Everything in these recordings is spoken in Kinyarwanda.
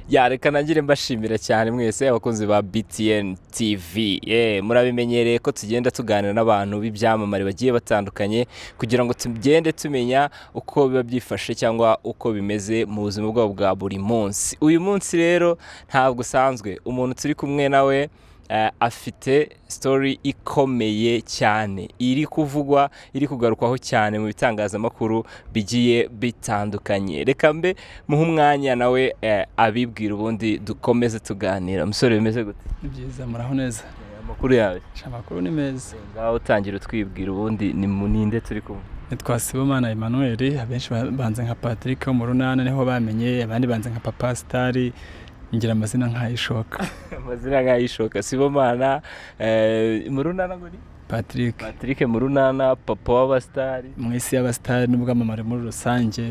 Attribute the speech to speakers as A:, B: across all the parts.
A: yareka nangire mbashimira cyane mwese abakunzi ba BTN TV Eh, murabimenyereye ko tugenda tuganira n'abantu b'ibyamamare bagiye batandukanye kugira ngo tugende tumenya uko biba byifashe cyangwa uko bimeze mu buzima bwabo bwa buri munsi uyu munsi rero ntabwo usanzwe umuntu turi kumwe nawe eh, afite story ikomeye cyane iri kuvugwa iri kugarukwaho cyane mu bitangazamakuru bigiye bitandukanye reka mbe muhe umwanya nawe eh, abibwira ubundi dukomeze tuganira umusore bimeze gute
B: ni byiza muraho neza
A: amakuru yawe
B: Sha, amakuru ni meza
A: ngaho utangira utwibwira ubundi ni mu ninde turi kumwe
B: nitwa sibomana emmanuel abenshi ba- banze nka patrick wo mu runana niho bamenye abandi banze nka papa sitari ngira amazina nk'ayishoka
A: amazina nk'ayishoka sibomana eh, mu runana ngo ni
B: patrick
A: patrick mu runana papa w'abasitari
B: mu isi y'abasitari n'ubwamamare muri rusange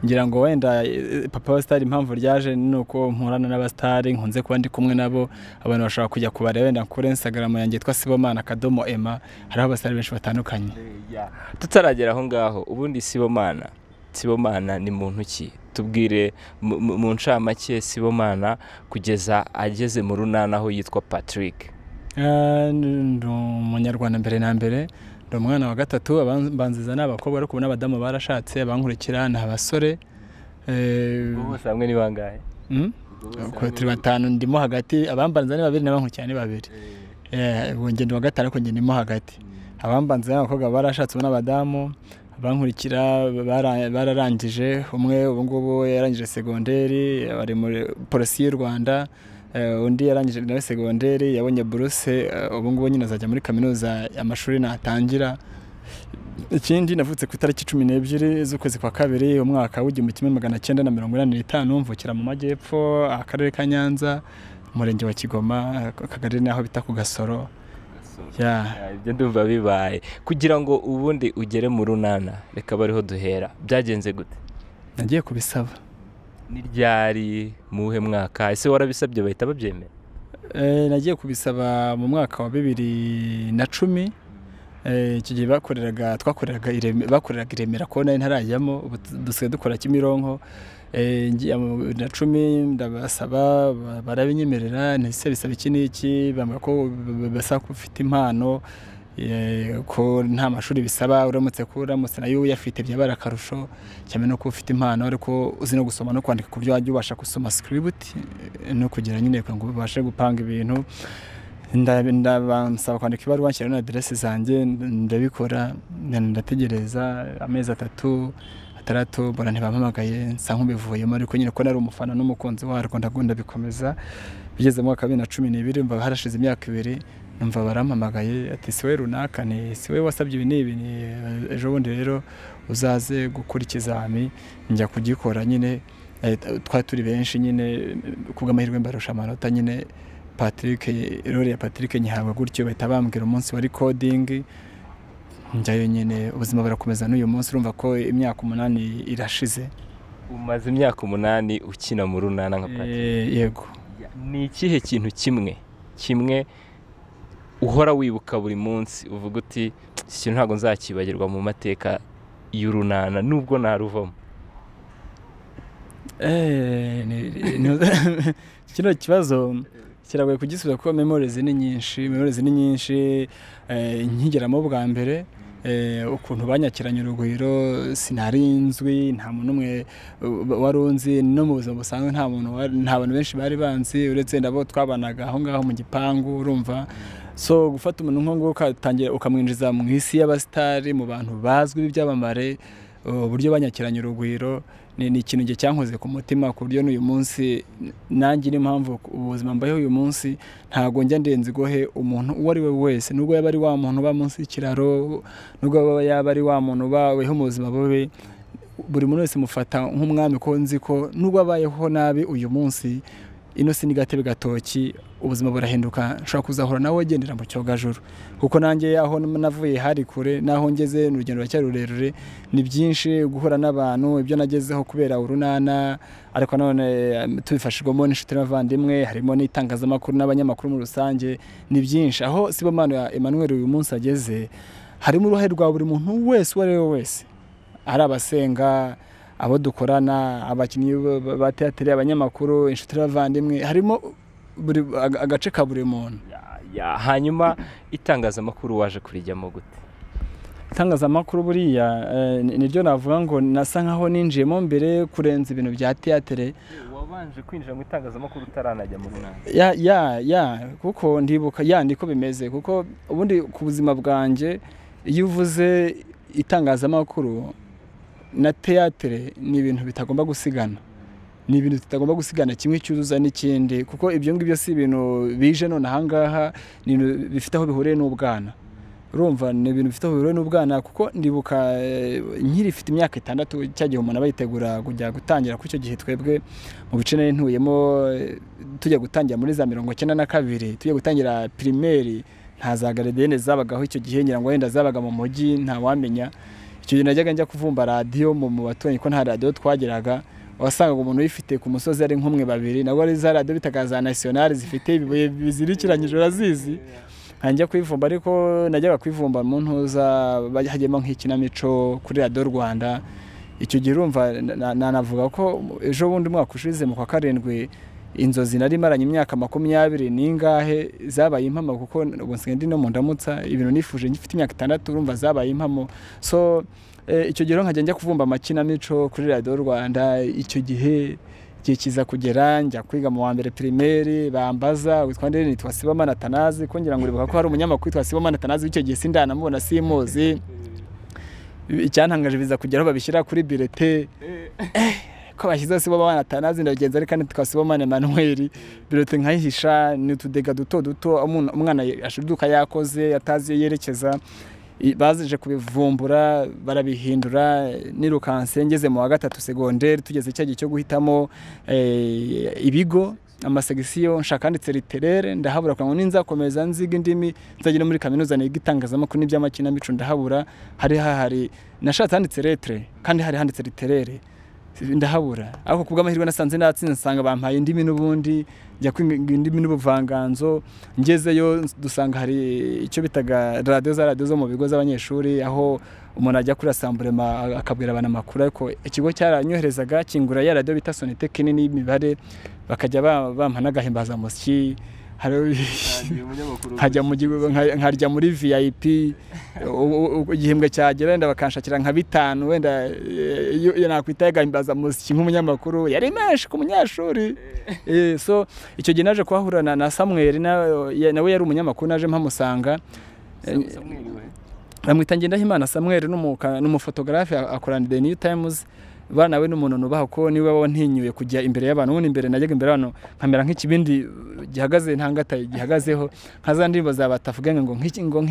B: ngira ngo wenda eh, papa w'abasitari impamvu ryaje ni uko mporana n'abasitari nkunze kuba ndi kumwe nabo abantu bashobora kujya kubareba wenda kuri instagram yanjye yitwa sibomana akadomo ema hariho abasitari benshi batandukanye
A: Ya. tutaragera aho ngaho ubundi sibomana sibomana ni muntu ki tubwire mu- mu mu ncamake sibomana kugeza ageze mu runana aho yitwa patrick
B: Ah, ni ni umunyarwanda mbere na mbere ni umwana wa gatatu aban- banziza ni abakobwa ariko ubu n'abadamu barashatse abankurikira ni abasore Eh,
A: Ubwo bose hamwe ni bangahe
B: mm? Uko turi batanu ndimo hagati abambanza ni babiri n'abankurikira ni babiri Eh, ubu njye ndi wa gatanu ariko njye ndimo hagati abambanza ni abakobwa barashatse ubu n'abadamu abankurikira bara- bararangije umwe ubu ngubu yarangije segonderi ari muri polisi y'u rwanda Eh, undi yarangije nawe segonderi yabonye buruse eh, ubu ngubu nyine azajya muri kaminuza amashuri natangira ikindi navutse ku itariki cumi n'ebyiri z'ukwezi kwa kabiri umwaka w'igihumbi kimwe magana cyenda na mirongo inani n'itanu mvukira mu majyepfo akarere ka nyanza umurenge wa kigoma akagari n'aho bita ku gasoro ya
A: Ah, ibyo ndumva bibaye kugira ngo ubundi ugere mu runana reka bariho duhera byagenze gute
B: nagiye kubisaba
A: ni ryari mu wuhe mwaka ese warabisabye bahita babyemera
B: Eh, nagiye kubisaba mu mwaka wa bibiri na cumi Eh, icyo gihe bakoreraga twakoreraga i Reme- bakoreraga i Remera ko nari ntarajyamo ubu t- dusigaye dukora Kimironko Eh, ngiye mu bibiri na cumi ndabasaba ba- barabinyemerera ndetse bisaba iki n'iki bambwira ko b- b- basaba ko ufite impano eh, ko nta mashuri bisaba uramutse ko uramutse nayo uyafite byaba ari akarusho cyane no kuba ufite impano ariko uzi no gusoma no kwandika ku byo wajya ubasha gusoma script eh, no kugira nyine kugira ngo ubashe gupanga ibintu nda- ndabansaba kwandika ibaruwa nshyira n'aderesi zanjye ndabikora ndategereza amezi atatu atandatu mbona ntibampamagaye nsa nk'ubivuyemo ariko nyine ko nari umufana n'umukunzi warwo ndagunda bikomeza bigeze mu mwaka wa bibiri na cumi n'ibiri mva harashize imyaka ibiri numva barampamagaye ati siwe runaka ni siwe wasabye ibi n'ibi ni ejo bundi rero uzaze gukora ikizami njya kugikora nyine Eh, twari turi benshi nyine kubw'amahirwe mbarusha amanota nyine patrick rore ya patrick nyihabwa gutyo bahita bambwira umunsi wari coding njyayo nyine ubuzima burakomeza n'uyu munsi urumva ko imyaka umunani irashize
A: umaze imyaka umunani ukina mu runana nka Patrick
B: Eh, yego
A: ni ikihe kintu kimwe kimwe uhora wibuka buri munsi uvuga uti iki kintu ntabwo nzakibagirwa mu mateka y'urunana nubwo naruvamo
B: Eh, ni- ni- kino kibazo kiragoye kugisubiza kuko memories ni nyinshi memories ni nyinshi eh, nkigeramo bwa mbere eh, ukuntu banyakiranye urugwiro sinari nzwi nta muntu umwe uh, wari unzi no mu buzima busanzwe nta muntu wari- nta bantu benshi bari banzi uretse ndabo twabanaga aho ngaho mu gipangu urumva so gufata umuntu nk'uwo nguwo ukatangira ukamwinjiza mu isi y'abasitari mu bantu bazwi b'ibyamamare uh, uburyo banyakiranye urugwiro ni ni ikintu njye cyankoze ku mutima ku buryo n'uyu munsi nanjye niyo mpamvu ubuzima mbayeho uyu munsi ntabwo njya ndenze gohe umuntu uwo ari we wese nubwo yaba ari wa muntu uba munsi y'ikiraro nubwo yaba- yaba ari wa muntu ubaweho mu buzima bubi buri muntu wese mufata nk'umwami ko nzi ko nubwo abayeho nabi uyu munsi ino si n'agatebe gatoki ubuzima burahinduka nshobora kuzahura nawe ugendera mu cyogajuru kuko nanjye aho navuye hari kure n'aho ngeze ni urugendo ruracyari rurerure ni byinshi guhura n'abantu ibyo nagezeho kubera urunana ariko nanone eh, tubifashijwemo n'inshuti n'abavandimwe harimo n'itangazamakuru n'abanyamakuru muri rusange ni byinshi aho sibomana emmanuel uyu munsi ageze harimo uruhare rwa buri muntu wese uwo ari we wese ari abasenga abo dukorana abakinnyi ba teateri abanyamakuru inshuti n'abavandimwe harimo buri agace ka buri muntu
A: hanyuma itangazamakuru waje kurijyamo gute
B: itangazamakuru buriya niryo navuga ngo nasa nkaho ninjiyemo mbere kurenza ibintu bya teatere
A: wabanje kwinjira mu itangazamakuru utaranajya mu runaka
B: ya ya ya kuko ndibuka ya niko bimeze kuko ubundi ku buzima bwanjye iyo uvuze itangazamakuru na teatere ni ibintu bitagomba gusigana ni ibintu tutagomba gusigana kimwe cyuzuza n'ikindi kuko ibyo ngibyo si ibintu bije none ahangaha ni ibintu bifite aho bihuriye n'ubwana urumva ni ibintu bifite aho bihuriye n'ubwana kuko ndibuka nkirifite imyaka itandatu cya gihe umuntu aba yitegura kujya gutangira kuri icyo gihe twebwe mu bice nari ntuyemo tujya gutangira muri za mirongo icyenda na kabiri tujya gutangira pirimeri nta za garidiyene zabagaho icyo gihe ngira ngo wenda zabaga mu mujyi ntawamenya icyo gihe najyaga njya kuvumba radiyo mu baturanyi ko nta radiyo twagiraga wasangaga umuntu uyifite ku musozi ari nk'umwe babiri nabwo ari za radiyo bitaga za nasiyonari zifite ibibuye bizirikiranyije urazizi njya kuyivumba ariko najyaga kuyivumba mu ntuza hagiyemo nk'ikinamico kuri radiyo rwanda icyo gihe urumva nanavuga ko ejo bundi umwaka ushize mu kwa karindwi inzozi nari maranye imyaka makumyabiri n'ingahe zabaye impamo kuko ubu nsigaye ndi no mu ndamutsa ibintu nifuje ngifite imyaka itandatu urumva zabaye impamo so icyo gihe nkajya njya kuvumba amakinamico kuri radiyo rwanda icyo gihe igihe kiza kugera njya kwiga mu wa mbere pirimeri bambaza witwa ndende nitwa sibomana tanazi ko ngira ngo uribuka ko hari umunyamakuru witwa sibomana tanazi w'icyo gihe sindanamubona simuzi icyantangaje biza kugera aho babishyira kuri birete ko bashyizeho sibomana tanazi ndagenzi ariko kandi tukaba sibomana emanuweli birote nkayihisha ni utudega duto duto umwana ashuduka yakoze atazi iyo yerekeza bazije kubivumbura barabihindura nirukanse ngeze mu wa gatatu segonderi tugeze cya gihe cyo guhitamo ibigo amasegisiyo nshaka ndetse riterere ndahabura kugira ngo ninzakomeza nziga indimi nzagera muri kaminuza niga itangazamakuru n'iby'amakinamico ndahabura hari hahari nashatse handitse retere kandi hari handitse riterere ndahabura ariko ku bw'amahirwe nasanze natsinze nsanga bampaye indimi n'ubundi njya kwiga indimi n'ubuvanganzo ngezeyo dusanga hari icyo bitaga radiyo za radiyo zo mu bigo z'abanyeshuri aho umuntu ajya kuri asamburema akabwira abantu amakuru ariko ikigo cyaranyoherezaga kingura ya radiyo bita sonite kinini y'imibare bakajya bampa n'agahimbazamusyi nkajya mu gihugu nkarya muri vip igihembwe cyagera wenda bakanshakira nka bitanu wenda nakwita yagahimbaza muziki nk'umunyamakuru yari menshi ku munyeshuri so icyo gihe naje kuhahura na samweri nawe yari umunyamakuru naje mpamusanga bamwita ngendahimana samweri n'umufotogarafe akorana the new times bana we n'umuntu nubaha ko niwe wantinyuye kujya imbere y'abantu ubundi imbere najyaga imbere y'abantu nkamera nk'ikibindi gihagaze nta ngata gihagazeho nka za ndirimbo za batavuga ngo nk'iki ngo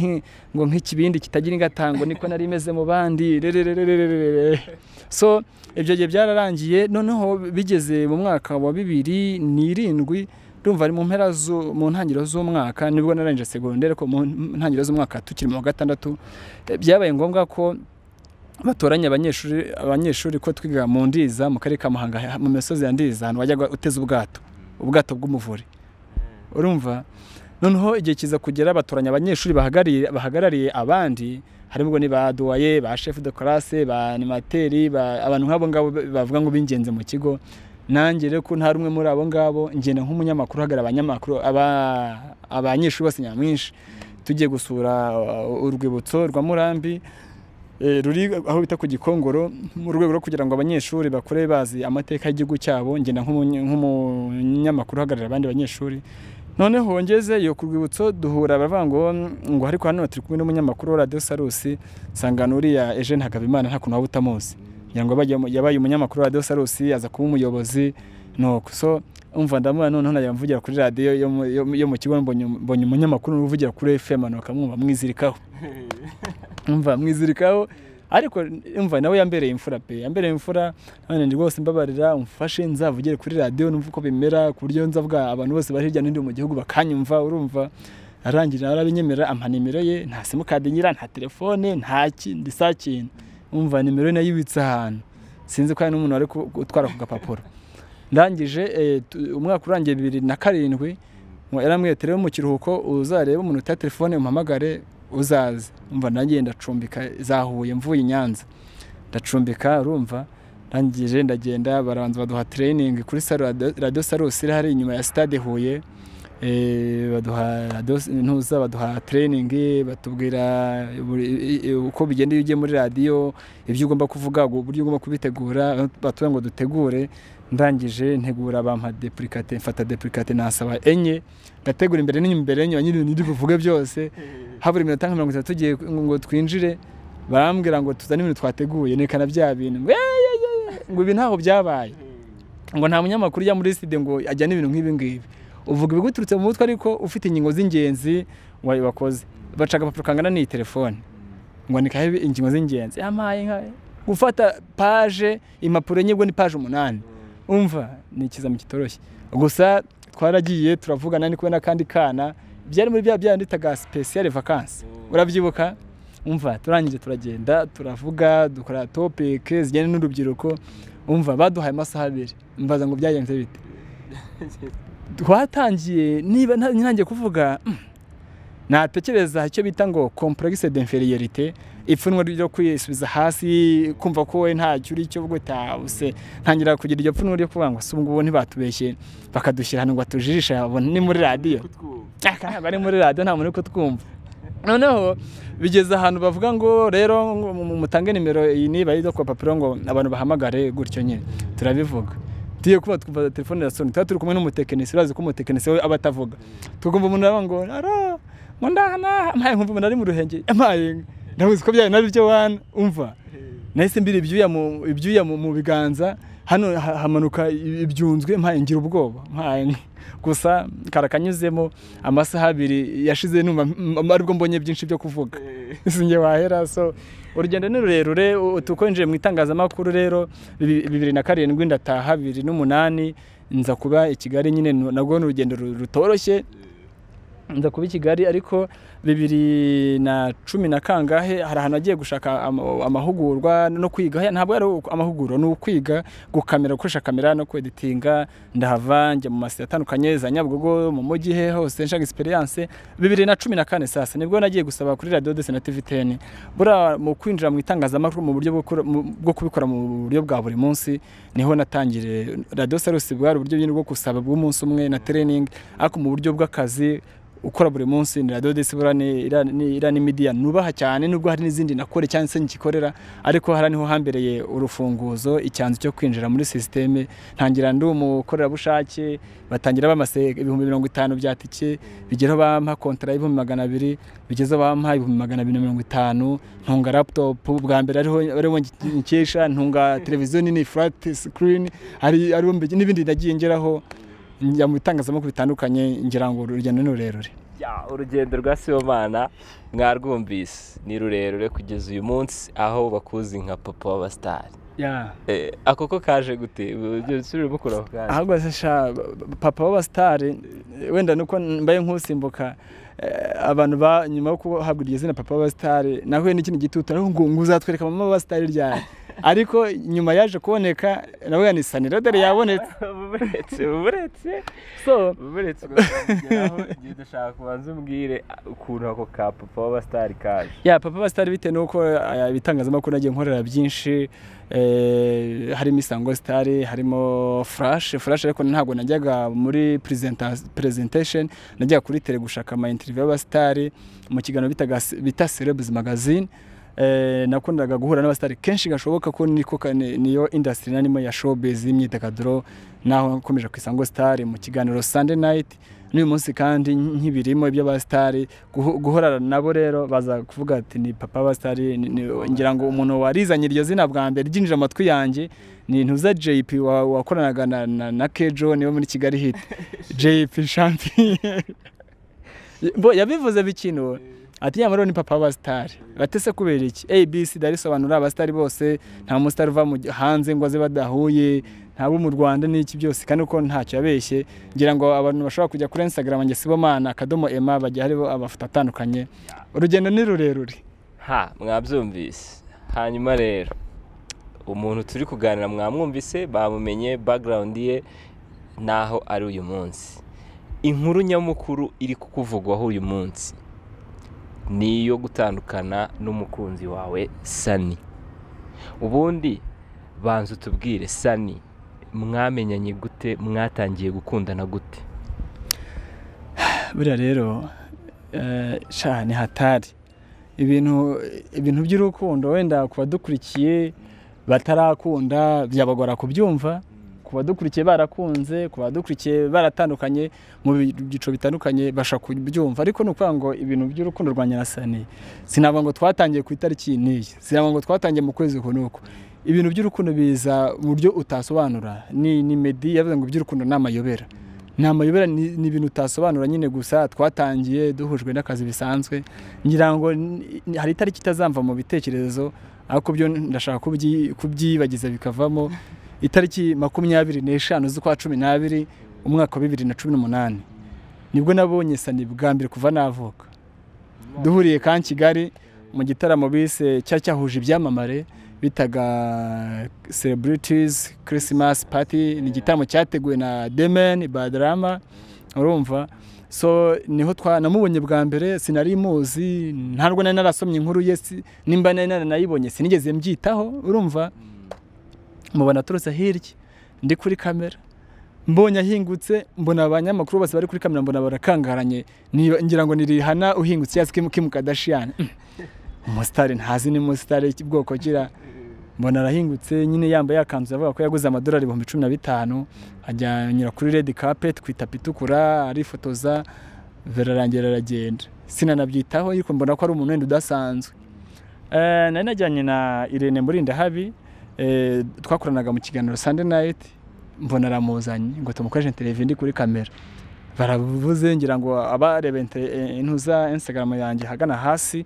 B: ngo nk'ikibindi kitagira ingatango niko nari imeze mu bandi rerererererere so ibyo gihe byararangiye noneho bigeze mu mwaka wa bibiri n'irindwi ndumva ari mu mpera mu ntangiriro z'umwaka nibwo narangije segonderi ko mu ntangiriro z'umwaka tukiri mu wa gatandatu byabaye ngombwa ko batoranya abanyeshuri abanyeshuri ko twiga mu ndiza mu karere ka muhanga mu misozi ya ndiza ahantu wajyaga uteze ubwato ubwato bw'umuvure urumva noneho igihe kiza kugera batoranya abanyeshuri bahagarariye abandi harimo ngo ni ba duwaye ba shefu de karase ba animateri abantu nk'abo ngabo bavuga ngo bingenze mu kigo nanjye rero ko nta rumwe muri abo ngabo ngenda nk'umunyamakuru uhagarara abanyamakuru abanyeshuri bose nyamwinshi tugiye gusura urwibutso rwa murambi ruri aho bita ku gikongoro mu rwego rwo kugira ngo abanyeshuri bakure bazi amateka y'igihugu cyabo ngenda nk'umunyamakuru uhagararira abandi banyeshuri noneho ngezeyo ku rwibutso duhura baravuga ngo ngo ariko hano turi kumwe n'umunyamakuru wa radiyo sarusi nsanga nuriya eje ntagabimana nta kuntu waba utamuzi kugira ngo yabaye umunyamakuru wa radiyo sarusi aza kuba umuyobozi nuko so umva ndamubona noneho najya mvugira kuri radiyo yo mu kigo mbonye umunyamakuru uvugira kuri efemu akamwumva mwizirikaho mva mwizirikaho ariko mva nawe yambereye imfura pe yambereye imfura none ndi rwose mbabarira umfashe nzavugire kuri radiyo numva uko bimera ku buryo nzavuga abantu bose bari hirya no hino mu gihugu bakanyumva urumva arangirira arabinyemera ampa nimero ye nta simukadi ngira nta telefone nta kindi saa kintu umva nimero ye nayibitse ahantu sinzi ko hari n'umuntu wari utwara ku gapapuro ndangije umwaka urangiye bibiri na karindwi yaramwiyeterewe mu kiruhuko uzarebe umuntu utari telefone umuhamagare uzaze umva nanjye ndacumbika zahuye mvuye i nyanza ndacumbika urumva rangije ndagenda barabanza baduha training kuri salo radiyo sarusi iri hari inyuma ya sitade huye baduha radiyo ntuza baduha training batubwira uko bigenda iyo ugiye muri radiyo ibyo ugomba kuvuga uburyo ugomba kubitegura batubwira ngo dutegure ndangije ntegura bampa depurikate mfata depurikate nasaba enye ndategura imbere n'inyuma imbere n'inyuma nyine n'ibyo buvuge byose habura iminota nka mirongo itatu tugiye ngo twinjire barambwira ngo tuzane ibintu twateguye nekana bya bintu ngo ibi ntaho byabaye ngo nta munyamakuru ujya muri sitade ngo ajyane ibintu nk'ibi ngibi uvuga ibiguturutse mu mutwe ariko ufite ingingo z'ingenzi wari wakoze baca agapapuro kangana n'iyi telefone ngo nikahe ingingo z'ingenzi yamaye nka gufata paje impapuro enye ubwo ni paje umunani umva ni ikizamini kitoroshye gusa twaragiye turavugana ni kumwe n'akandi kana byari muri bya byandi bitaga sipesiyare vakansi urabyibuka umva turangije turagenda turavuga dukora topike zijyanye n'urubyiruko umva baduhaye amasaha abiri mbaza ngo byagenze bite twatangiye niba ntangiye kuvuga natekereza icyo bita ngo kompuregise de inferiyerite ipfunwe ryo kwisubiza hasi kumva ko we ntacyo uri cyo gutahuse ntangira kugira iryo pfunwe ryo kuvuga ngo si ubungubu ntibatubeshye bakadushyira hano ngo batujijishe ni muri radiyo bari muri radiyo nta muntu uri kutwumva noneho bigeze ahantu bavuga ngo rero mutange nimero iyi niba ari ku papuro ngo abantu bahamagare gutyo nyine turabivuga tugiye kuba twumva telefone ya soni tuba turi kumwe n'umutekinisi urazi ko umutekinisi we aba atavuga tukumva umuntu aravuga ngo ara ngo ndahana mpaye nkumva umuntu ari mu ruhenge mpaye ndabuzi ko byari nabyo wana umva nahise mbiri ibyuya mu biganza hano hamanuka ibyunzwe mpaye ngira ubwoba mpaye gusa karakanyuzemo amasaha abiri yashize numva aribwo mbonye byinshi byo kuvuga sinjye wahera so urugendo ni rurerure tukonje mu itangazamakuru rero bibiri na karindwi ndataha bibiri n'umunani nza kuba i kigali nyine nabwo ni urugendo rutoroshye nza kuba i kigali ariko bibiri na cumi na kangahe hari ahantu agiye gushaka amahugurwa no kwiga ntabwo ari amahugurwa ni ukwiga gukamera gukoresha kamera no kweditinga ndahava njya mu masitade atandukanye za nyabugogo mu mujyi he hose nshaka experience bibiri na cumi na kane sasa nibwo nagiye gusaba kuri radiyo desi na tiviteni buriya mu kwinjira mu itangazamakuru mu buryo bwo kubikora mu buryo bwa buri munsi niho natangire radiyo sarusi bwari uburyo bwo gusaba bw'umunsi umwe na tereningi ariko mu buryo bw'akazi ukora buri munsi ni radiyo desi buriya iriya ni midiya nubaha cyane nubwo hari n'izindi nakore cyangwa se nkikorera ariko hariya niho hambereye urufunguzo icyanzu cyo kwinjira muri sisiteme ntangira ndi umukorerabushake batangira bamase ibihumbi mirongo itanu bya tike bigeraho bampa kontara y'ibihumbi magana abiri bigeze bampa ibihumbi magana abiri na mirongo itanu ntunga laputopu bwa mbere ariho nkesha ntunga televiziyo nini furati sikirini n'ibindi nagiye ngeraho njya mu bitangazamakuru bitandukanye ngira ngo urugendo ni rurerure
A: urugendo rwa sibomana mwarwumvise ni rurerure kugeza uyu munsi aho bakuzi nka papa w'abasitari ako ko kaje gute
B: ahubwo papa w'abasitari wenda nuko mbaye nk'usimbuka abantu ba nyuma yo guhabwa iryo zina papa w'abasitari nahuye n'ikintu gitutu ariko ngo uzatwereka mama w'abasitari ryari ariko nyuma yaje kuboneka nawe yanisanira dore yabonetse
A: buretse buretse so buretse igihe dushaka kubanza umbwire ukuntu ako ka papa w'abasitari kaje
B: ya papa w'abasitari bitewe n'uko ibitangazamakuru nagiye nkorera byinshi harimo isango sitari harimo furashe furashe ariko ntabwo najyaga muri perezentasheni najyaga kuri tere gushaka amayinite y'abasitari mu kiganiro bita serebuzi magazine nakundaga guhura n'abasitari kenshi gashoboka ko niko niyo indasitiri narimo ya showbiz y'imyidagaduro naho nkomeje ku isango sitari mu kiganiro sande nayiti n'uyu munsi kandi nk'ibirimo iby'abasitari guhorana nabo rero baza kuvuga ati ni papa abasitari ngira ngo umuntu warizanye iryo zina bwa mbere ryinjira amatwi yanjye ni ntuza jp wakoranaga na kejo niwe muri kigali hiti jp champion yabivuze bikino ati nyamara ni papa w'abasitari batese kubera iki abc darisobanura abasitari bose nta musitari uva hanze ngo aze badahuye ntabo mu rwanda n'iki byose kandi uko ntacyo yabeshye ngira ngo abantu bashobora kujya kuri instagram njye sibomana akadomo ema bajya hariho amafoto atandukanye urugendo ni rurerure
A: ha mwabyumvise hanyuma rero umuntu turi kuganira mwamwumvise bamumenye background ye naho ari uyu munsi inkuru nyamukuru iri kukuvugwaho uyu munsi ni iyo gutandukana n'umukunzi wawe sani ubundi banza utubwire sani mwamenyanye gute mwatangiye gukundana gute
B: buriya rero sha ni hatari ibintu ibintu by'urukundo wenda ku badukurikiye batarakunda byabagora kubyumva ku badukurikiye barakunze ku badukurikiye baratandukanye mu byiciro bitandukanye basha kubyumva ariko ni ukuvuga ngo ibintu by'urukundo rwa nyirasani sinavuga ngo twatangiye ku itariki n'iyi sinavuga ngo twatangiye mu kwezi uku n'uku ibintu by'urukundo biza mu buryo utasobanura ni medi yavuze ngo iby'urukundo ni amayobera ni amayobera ni ibintu utasobanura nyine gusa twatangiye duhujwe n'akazi bisanzwe ngira ngo hari itariki itazamva mu bitekerezo ariko byo ndashaka kubyibagiza bikavamo itariki makumyabiri n'eshanu z'ukwa cumi n'abiri umwaka wa bibiri na cumi n'umunani nibwo nabonye sani bwa mbere kuva navuka duhuriye ka kigali mu gitaramo bise cyari cyahuje ibyamamare bitaga celebrities christmas party ni igitaramo cyateguwe na demeni badarama urumva so niho namubonye bwa mbere sinari muzi ntabwo nari narasomye inkuru ye nimba nari naranayibonye sinigeze mbyitaho urumva mubona aturutse hirya ndi kuri kamera mbonye ahingutse mbona abanyamakuru bose bari kuri kamera mbona barakangaranye ngira ngo nirihana uhingutse yazi kimu kadashiyani umusitari ntazi ni umusitari bwoko kira mbona arahingutse nyine yambaye akanzu avuga ko yaguze amadolari ibihumbi cumi na bitanu ajya anyura kuri redi kapeti ku itapi itukura arifotoza birarangira aragenda sinanabyitaho ariko mbona ko ari umuntu wenda udasanzwe nari najyanye na irene murindahabi twakoranaga mu kiganiro sande nayiti mbona aramuzanye ngo tumukoreshe televiziyo ndi kuri kamera barabuze ngira ngo abareba intuza insitagaramu yanjye ahagana hasi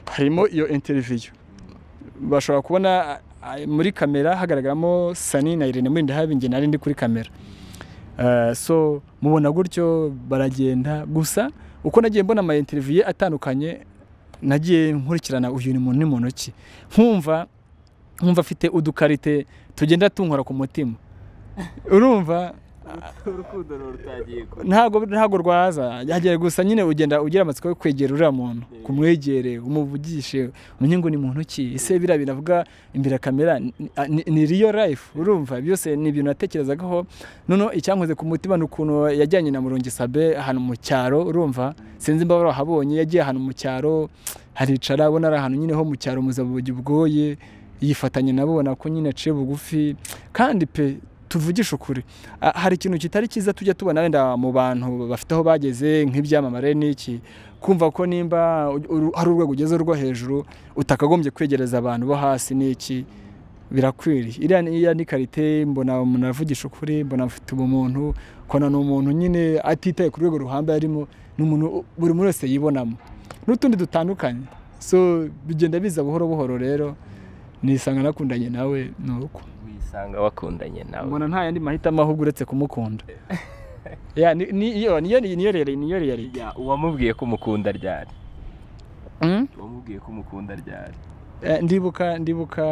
B: harimo iyo interiviyo bashobora kubona muri kamera hagaragaramo sani na irene muri ndahabi nge nari ndi kuri kamera so mubona gutyo baragenda gusa uko nagiye mbona ama interiviyo atandukanye nagiye nkurikirana uyu ni muntu ni muntu ki nkumva nkumva afite udukarite tugenda tunkora ku mutima urumva ntabwo ntabwo rwaza yagera gusa nyine ugenda ugira amatsiko yo kwegera uriya muntu kumwegere umuvugishe umenye ngo ni muntu ki ese biriya binavuga imbere kamera ni riyo rayifu urumva byose ni ibintu natekerezagaho noneho icyankoze ku mutima ni ukuntu yajyanye na murongi sabe ahantu mu cyaro urumva sinzi imbaga wahabonye yagiye ahantu mu cyaro haricara ubona ari ahantu nyine ho mu cyaro muzabugi bwoye yifatanye nabona ko nyine aciye bugufi kandi pe tuvugishe ukuri hari ikintu kitari cyiza tujya tubona wenda mu bantu bafite aho bageze nk'ibyamamare n'iki kumva ko nimba hari urwego ugezeho rwo hejuru utakagombye kwegereza abantu bo hasi n'iki birakwiriye iriya ni karite mbona umuntu aravugisha ukuri mbona afite ubumuntu kona ni umuntu nyine atitaye ku rwego ruhambaye arimo ni umuntu buri muntu wese yibonamo n'utundi dutandukanye so bigenda biza buhoro buhoro rero nisanga nakundanye nawe ni uko
A: wisanga wakundanye nawe
B: mbona nta yandi mahitamo ahubwo uretse kumukunda niyo niyo niyo riyarite
A: uwamubwiye ko umukunda ryari uwamubwiye ko umukunda ryari
B: ndibuka ndibuka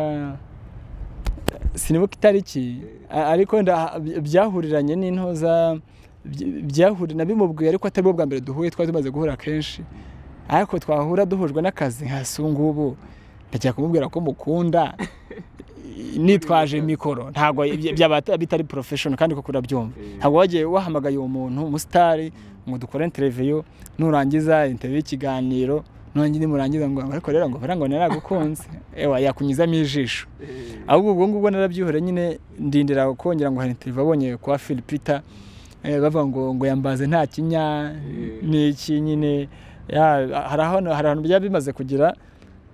B: sinibuka itariki ariko byahuriranye n'intoza byahuriranye nabimubwiye ariko atari bwo bwa mbere duhuye twari tumaze guhura kenshi ariko twahura duhujwe n'akazi nka sungubu ndajya kumubwira ko mukunda nitwaje mikoro ntabwo byaba bitari porofeshono kandi kuko urabyumva ntabwo wagiye wahamagaye uwo muntu umusitari ngo dukore interiviyo nurangiza interiviyo y'ikiganiro nongere nimurangiza ngo ariko rero ngo ngo naragukunze ewa yakunyuzamo ijisho ahubwo ubwo ngubwo narabyihore nyine ndindira kongera ngo hari interiviyo abonye kwa filipita bavuga ngo ngo yambaze nta kinya n'iki nyine hari ahantu byaba bimaze kugira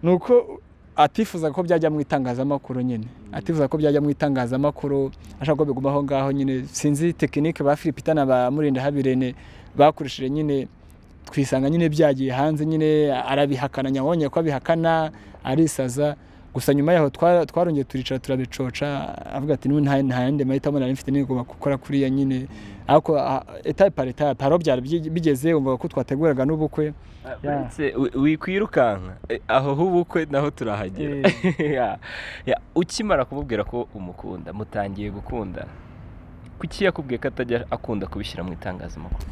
B: ni uko atifuza ko byajya mu itangazamakuru nyine atifuza ko byajya mu itangazamakuru ashaka ko biguma aho ngaho nyine sinzi tekinike ba filipita na ba murinda habirene bakoresheje nyine twisanga nyine byagiye hanze nyine arabihakana nyabonye ko abihakana arisaza gusa nyuma yaho twarongeye turicara turabicoca avuga ati nta yandi mahitamo nari mfite nigomba gukora kuriya nyine ariko etape par etape hari byari bigeze umva ko twateguraga n'ubukwe
A: wikwirukanka aho h'ubukwe naho turahagera ukimara kumubwira ko umukunda mutangiye gukunda kuki yakubwiye ko atajya akunda kubishyira mu itangazamakuru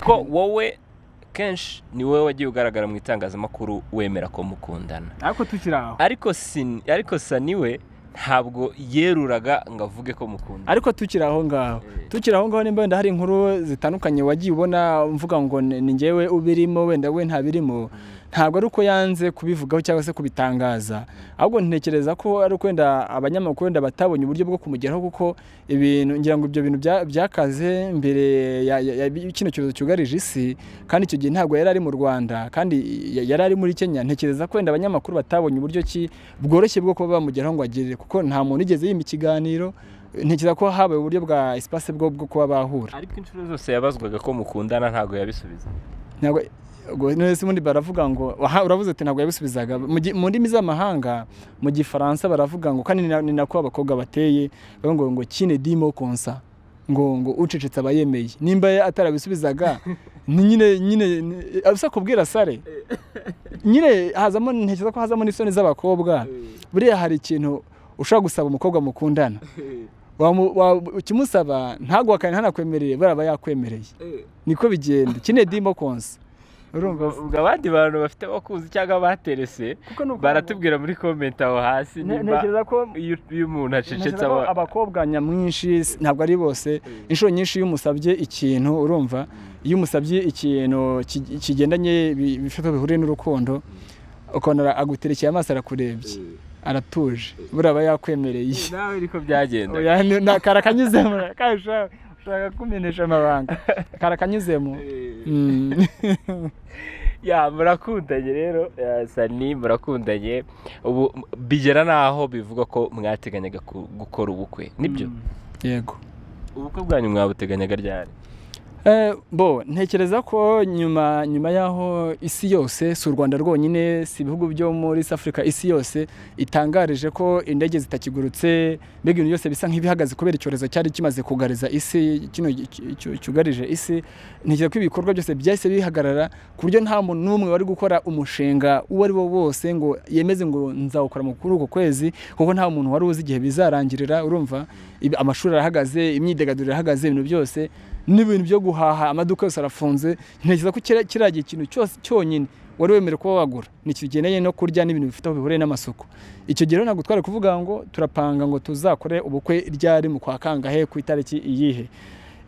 A: ko wowe kenshi ni wowe wagiye ugaragara mu itangazamakuru wemera ko mukundana
B: ariko tukiri aho
A: ariko sani we ntabwo yeruraga ngo avuge ko mukunda
B: ariko tukiri aho ngaho tukiri aho ngaho nimba wenda hari inkuru zitandukanye wagiye ubona mvuga ngo ni ngewe ubirimo wenda we ntabirimo ntabwo ari uko yanze kubivugaho cyangwa se kubitangaza ahubwo ntekereza ko ari uko wenda abanyamakuru wenda batabonye uburyo bwo kumugeraho kuko ibintu ngira ngo ibyo bintu bya- byakaze mbere ya- ya- ya- kino cyorezo cyugarije isi kandi icyo gihe ntabwo yari ari mu rwanda kandi ya- yari ari muri kenya ntekereza ko wenda abanyamakuru batabonye uburyo ki bworoshye bwo kuba bamugeraho ngo agirire kuko nta muntu igeze yima ikiganiro ntekereza ko habaye uburyo bwa espace bwo bwo kuba bahura
A: ariko inshuro zose yabazwaga ko mukundana ntabwo yabisubiza
B: ntabwo ubwo nese ubundi baravuga ngo aha uravuze ati ntabwo yabisubizaga mu gi- mu ndimi z'amahanga mu gifaransa baravuga ngo kandi ni na- ni nako abakobwa bateye bavuga ngo ngo kine dimo konsa ngo ngo ucecetse aba yemeye nimba ye atarabisubizaga ni nyine nyine ni- abisa kubwira sare nyine hazamo ntekereza ko hazamo n'isoni z'abakobwa buriya hari ikintu ushobora gusaba umukobwa mukundana Wamu- wa- ukimusaba ntaguhakane ntanakwemerere baraba yakwemereye niko bigenda kine dimo konsa urumva
A: ubwo abandi bantu bafite abakunzi cyangwa baterese baratubwira muri komenti aho hasi
B: Ne-
A: nimba
B: ntekereza ko
A: iyo iyo umuntu acecetse
B: ntekereza ko
A: aba-
B: abakobwa nyamwinshi s- ntabwo ari bose inshuro nyinshi iyo umusabye ikintu urumva iyo umusabye ikintu ki- kigendanye bi- bifite aho bihuriye n'urukundo ukabona aguterekeye amaso arakurebye aratuje buraba yakwemereye
A: nawe niko byagenda
B: Oya, ni- na- karakanyuzemo kasha ushaka kumenesha amabanga karakanyuzemo Mm.
A: ya murakundanye rero ya, sani murakundanye ubu m- bigera n'aho bivuga ko mwateganyaga ku- gukora ubukwe nibyo
B: yego
A: ubukwe bwanyu mwabuteganyaga ryari
B: Eh, bo ntekereza ko nyuma nyuma y'aho isi yose si u rwanda rwonyine si ibihugu byo muri South Africa isi yose itangarije ko indege zitakigurutse mbega ibintu byose bisa nk'ibihagaze kubera icyorezo cyari kimaze kugariza isi kino cy- cy- cyugarije isi ntekereza ko ibikorwa byose byahise bihagarara ku buryo nta muntu n'umwe wari gukora umushinga uwo ari wo wose ngo yemeze ngo nzawukora mu kuri uko kwezi kuko nta muntu wari uzi igihe bizarangirira urumva Ibi- amashuri arahagaze imyidagaduro irahagaze ibintu byose n'ibintu byo guhaha amaduka yose arafunze ntekereza ko kira- kiriya gihe ikintu cyose cyonyine wari wemerewe kuba wagura ni kigendanye no kurya n'ibintu bifite aho bihuriye n'amasuku icyo gihe rero ntabwo twari kuvuga ngo turapanga ngo tuzakore ubukwe ryari mu kwa kangahe ku itariki iyihe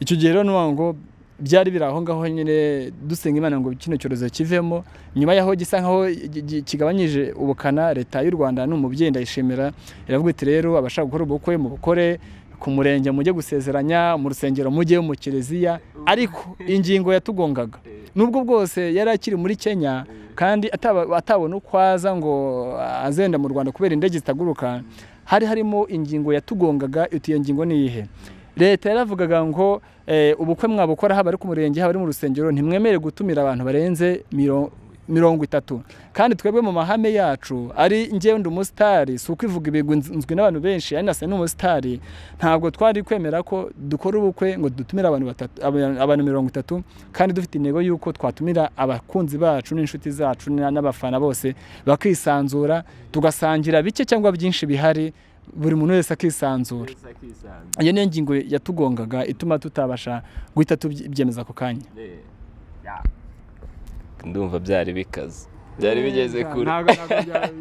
B: icyo gihe rero nuwa ngo byari biri aho ngaho nyine dusenga imana ngo kino cyorezo kivemo nyuma yaho gisa nkaho gi- gi- kigabanyije ubukana leta y'u rwanda ni umubyeyi ndayishimira iravuga iti rero abashaka gukora ubukwe mubukore ku murenge mujye gusezeranya mu rusengero mujye mu kiliziya ariko ingingo yatugongaga nubwo bwose yari akiri muri kenya kandi ataba- atabona uko aza ngo azenda mu rwanda kubera indege zitaguruka hari harimo ingingo yatugongaga iti iyo ngingo ni iyihe leta yaravugaga ngo eh, ubukwe mwabukora haba ari ku murenge haba ari mu rusengero ntimwemere gutumira abantu barenze miro- mirongo itatu kandi twebwe mu mahame yacu ari njyewe ndi umusitari si ukwivuga ibigwi nz- nzwi n'abantu benshi ari nasa n'umusitari ntabwo twari kwemera ko dukora ubukwe ngo dutumire abantu batatu aba- abantu mirongo itatu kandi dufite intego y'uko twatumira abakunzi bacu n'inshuti zacu na- n'abafana bose bakisanzura tugasangira bike cyangwa byinshi bihari buri muntu wese akisanzura iyo niyo ngingo yatugongaga ituma tutabasha guhita tubyemeza ako kanya
A: ndumva byari bikaze byari bigeze kure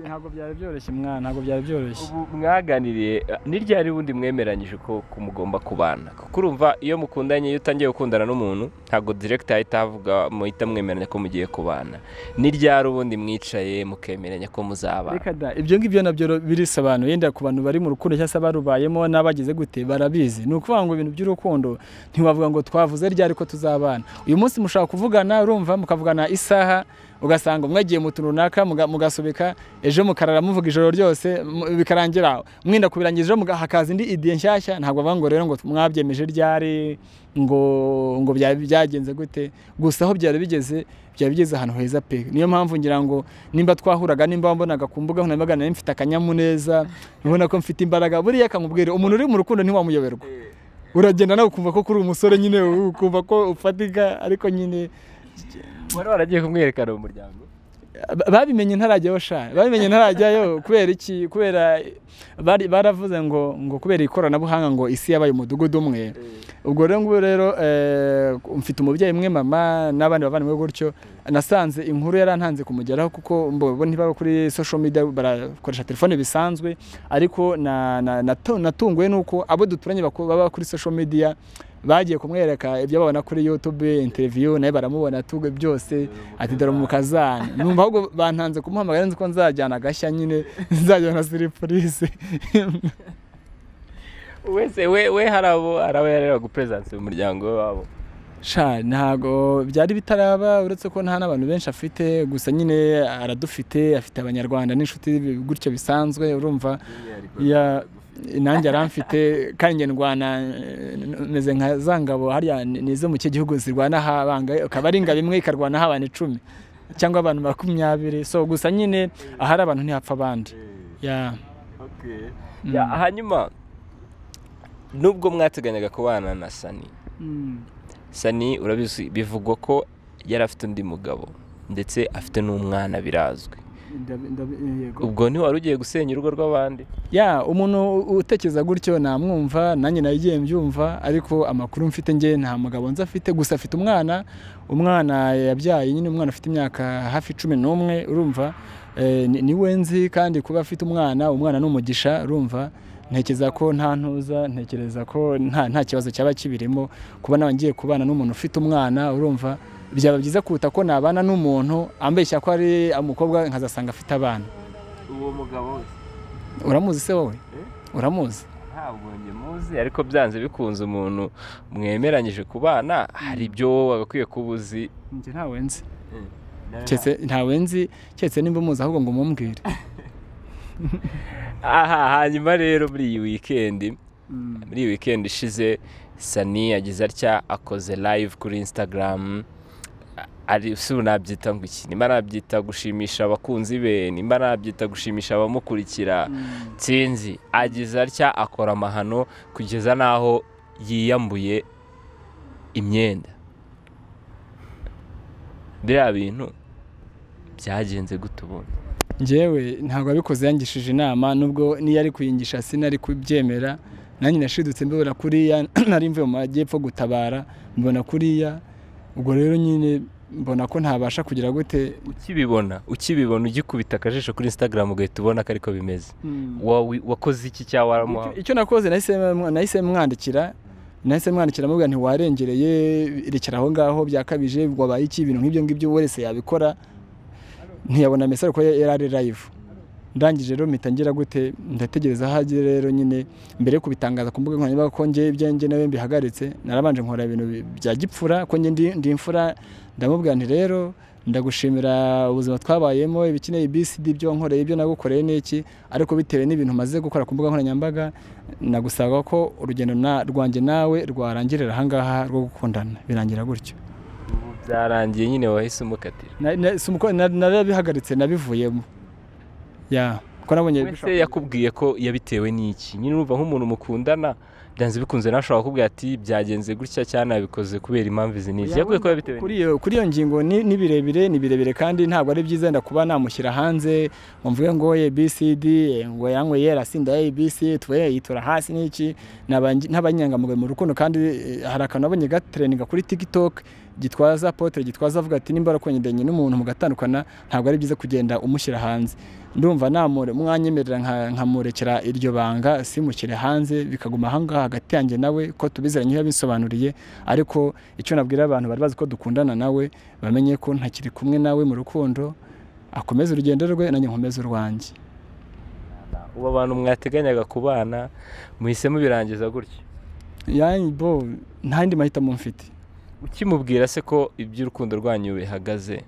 B: ntabwo byari byoroshye mwana ntabwo byari byoroshye
A: ubu mwaganiriye n'iryari bundi mwemeranyije ko ko mugomba kubana kuko urumva iyo mukundanye iyo utangiye gukundana n'umuntu ntabwo direkita ahita avuga muhita mwemeranya ko mugiye kubana n'iryari ubundi mwicaye mukemeranya ko muzabana
B: reka da ibyo ngibyo nabyo birisobanuye yenda ku bantu bari mu rukundo cyangwa se barubayemo n'abagize gute barabizi ni ukuvuga ngo ibintu by'urukundo ntiwavuga ngo twavuze ryari ko tuzabana uyu munsi mushaka kuvugana urumva mukavugana isaha ugasanga umwe agiye mu tuntu runaka muga- mugasubika ejo mukarara muvuga ijoro ryose mu- bikarangira mwenda kubirangiriza ejo muga- hakaza indi idiye nshyashya ntabwo bavuga ngo rero ngo mwabyemeje ryari ngo ngo bya- byagenze gute gusa aho byari bigeze byari bigeze ahantu heza pe niyo mpamvu ngira ngo nimba twahuraga nimba mbonaga ku mbuga nkoranyambaga nari mfite akanyamuneza ubona ko mfite imbaraga buriya akamubwira umuntu uri mu rukundo ntiwamuyoberwa uragenda nawe ukumva ko kuri umusore nyine ukumva ko ufatika ariko nyine
A: wari waragiye kumwerekana mu muryango
B: babimenye ntarajyayo shari babimenye ntarajyayo kubera iki kubera bari baravuze ngo ngo kubera ikoranabuhanga ngo isi yabaye umudugudu umwe ubwo rero ngubu rero eh, mfite umubyeyi umwe mama n'abandi bavandimwe gutyo nasanze inkuru yarantanze kumugeraho kuko mbo ntibaba kuri social media barakoresha telefone bisanzwe ariko na- na- nato- natunguwe n'uko abo duturanye baku- baba kuri social media bagiye kumwereka ibyo babona kuri youtube interview nawe baramubona tuge byose ati dore umukazana numva ahubwo bantanze kumuhamagara nzi ko nzajyana agashya nyine nzajyana siripurize
A: wese we we hari abo hari abo yareraga uperezidansi mu muryango wabo
B: sha ntago byari bitaraba uretse ko nta n'abantu benshi afite gusa nyine aradufite afite abanyarwanda n'inshuti gutyo bisanzwe urumva ya nanjye aramfite kandi njye ndwana eh, meze nka za ngabo hariya ni ni izo mu kihe gihugu zirwana habanga akaba ari ingabo imwe ikarwanaho abantu icumi cyangwa abantu makumyabiri so gusa nyine ahari abantu ntihapfa abandi ya
A: Ya, hanyuma nubwo mwataganyaga kubana na sani sani urabizi bivugwa ko yari afite undi mugabo ndetse afite n'umwana birazwi ubwo ntiwari ugiye gusenya urugo rw'abandi
B: ya umuntu utekereza gutyo namwumva nanjye nagiye mbyumva ariko amakuru mfite njye nta mugabo nzi afite gusa afite umwana umwana yabyaye nyine umwana afite imyaka hafi cumi n'umwe urumva Eh, ni- ni we nzi kandi kuba afite umwana umwana ni umugisha urumva ntekereza ko nta ntuza ntekereza ko nta nta kibazo cyaba kibirimo kuba nawe ngiye kubana n'umuntu ufite umwana urumva byaba byiza kuruta ko nabana n'umuntu ambeshya ko ari umukobwa nkazasanga afite abana
A: uwo mugabo
B: uramuzi se wowe uramuzi
A: ntabwo njye muzi ariko byanze bikunze umuntu mwemeranyije kubana hari ibyo wowe wagakwiye kuba uzi
B: njye ntawe nzi ntawe nzi keretse nimba umuzi ahubwo ngo umumbwire
A: aha hanyuma rero muri iyi wikendi muri iyi wikendi ishize sani yagize atya akoze live kuri instagram ari si ubu nabyita ngo iki nimba nabyita gushimisha abakunzi be nimba nabyita gushimisha abamukurikira nsinzi agize atya akora amahano kugeza n'aho yiyambuye imyenda biriya bintu byagenze gute ubundi
B: njyewe ntabwo abikoze yangishije inama nubwo n'iyo ari kuyingisha sinari kubyemera nanjye nashidutse mbibona kuriya nari mvuye mu majyepfo gutabara mbona kuriya ubwo rero nyine mbona ko ntabasha kugira gute
A: ukibibona ukibibona ugikubita akajisho kuri instagram ugahita ubona ko ariko bimeze Wawi- wakoze iki cyangwa waramuha
B: Icyo- icyo nakoze nahise nahise mwandikira nahise mwandikira mubwira ntiwarengereye rekera aho ngaho byakabije wabaye iki ibintu nk'ibyo ngibyo wese yabikora ntiyabona mesero ko yari ari live ndangije rero mpita ngira gute ndategereza aho agere rero nyine mbere yo kubitangaza ku mbuga nkoranyambaga ko njye ibyo njye nawe mbihagaritse narabanje nkora ibintu bi- bya gipfura ko njye ndi- ndi imfura ndamubwira nti rero ndagushimira ubuzima twabayemo ibikeneye ibisidi ibyo wankoreye ibyo nagukoreye n'iki ariko bitewe n'ibintu maze gukora ku mbuga nkoranyambaga nagusaba ko urugendo na- rwanjye nawe rwarangirira ahangaha rwo gukundana birangira gutyo
A: byarangiye nyine wahise umukatira
B: Na- na- si umuko- na- narabihagaritse nabivuyemo ya ko nabonye
A: wese yakubwiye ko yabitewe n'iki nyine urumva nk'umuntu mukundana byanze bikunze nashobora kukubwira ati "Byagenze gutya cyane nabikoze kubera impamvu izi n'izi
B: Ya,
A: yakubwiye ko yabitewe
B: kuri iyo kuri iyo ngingo ni ni birebire ni birebire kandi ntabwo ari byiza wenda kuba namushyira hanze ngo mvuge ngo ye BCD eh, ngo yanywe yera sinda ye ABC tuwe yitura hasi n'iki N'abangi- n'abanyangamugayo mu rukundo kandi eh, hari akantu nabonye gatereninga kuri TikTok gitwaza potere gitwaza avuga ati nimba warakonyendenye n'umuntu mugatandukana ntabwo ari byiza kugenda umushyira hanze ndumva namure mwanyemerera nka- nkamurekera iryo banga simushyire hanze bikaguma ahangaha hagati yanjye nawe ko tubizeranye yabisobanuriye ariko icyo nabwira abantu bari bazi ko dukundana nawe bamenye ko ntakiri kumwe nawe mu rukundo akomeze urugendo rwe nanjye nkomeze urwanjye
A: ubu abantu mwateganyaga kubana muhise mubirangiza gutya
B: yani bo nta yandi mahitamo mfite
A: ukimubwira se ko iby'urukundo rwanyu bihagaze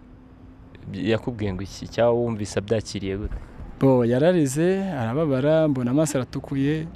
A: bi- yakubwiye ngo iki cyangwa wumvise abyakiriye gute
B: bo yararize arababara mbona amaso aratukuye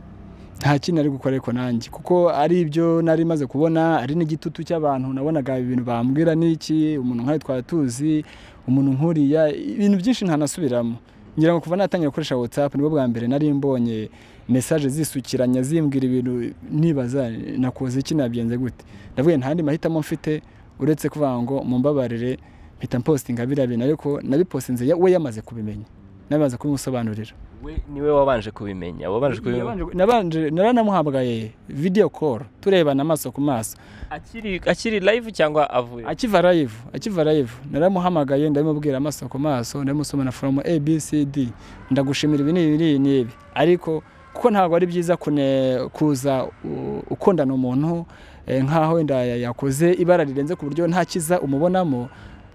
B: nta kintu ari gukora ariko nanjye kuko ari ibyo nari maze kubona ari n'igitutu cy'abantu nabonaga ibintu bambwira n'iki umuntu nkawe twaba tuzi umuntu nkuriya ibintu byinshi ntanasubiramo ngira ngo kuva natangira gukoresha whatsapp nibwo bwa mbere nari mbonye mesaje zisukiranya zimbwira ibintu nibaza nakoze iki nabigenze gute ndavuga nta yandi mahitamo mfite uretse kuvuga ngo mumbabarire mpita mpostinga biriya bintu ariko nabipostinze ya- we yamaze kubimenya namaze kubimusobanurira
A: we niwe wabanje kubimenya wabanje kubimenya
B: Yabanje- nabanje naranamuhamagaye video call turebana amaso ku maso
A: akiri akiri live cyangwa avuye
B: akiva live akiva live naramuhamagaye ndabimubwira amaso ku maso ndabimusomana from a b c d ndagushimira ibi n'ibi n'ibi n'ibi ariko kuko ntabwo ari byiza kune- kuza u- ukundana umuntu eh, nk'aho wenda ya- yakoze ibara rirenze ku buryo nta kiza umubonamo